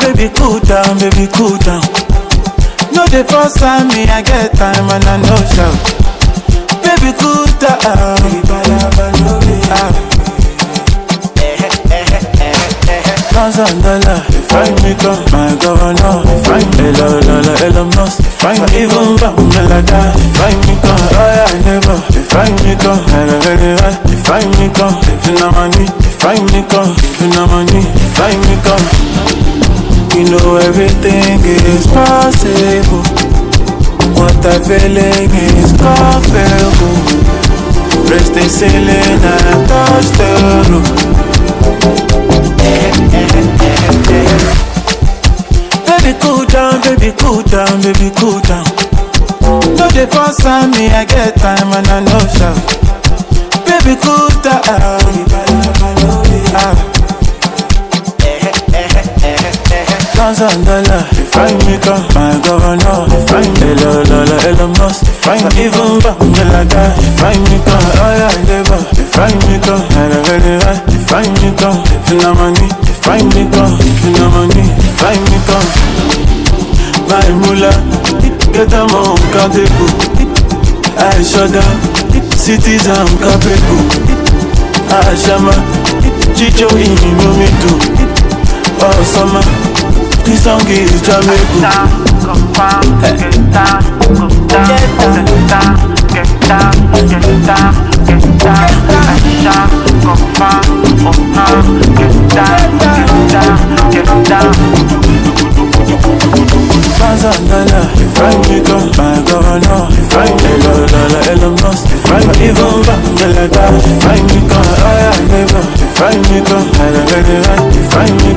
Baby, cool down, baby, cool down. No, the first time me, I get time and I know shout. Baby, cool down. Ah. Thousand dollar, if I make up my governor, if I Hello, Lola, Elon Musk, if I even back Melada, if I make up, oh yeah, neighbor, if I make up, hello, very high, if I make up, if you know money, if I make up, if you know money, if I make up, you know everything is possible. What I feeling is comfortable. Raise the ceiling and touch the roof. Baby, cool down, baby, cool down, baby, cool down. No, the first time me, I get time and I know shout. Baby, cool down. Ah. Thousand dollar, if I make up my governor, if I hello, Lola, Elon Musk, if I even back Melada, if I make up, oh yeah, neighbor, if I make up, hello, very high, if I make up, if you know money, if I make up, if you know money, if I make up, my mullah, get them on countable, I shut down, citizen capable, I shama, chicho in me too, oh summer. This song is Jamaican. Thousand dollar, if I make up my governor, if I hello, Lola, Elon Musk, if I even back Melada, if I make up, oh yeah, neighbor, if I make up, hello, very high, if I make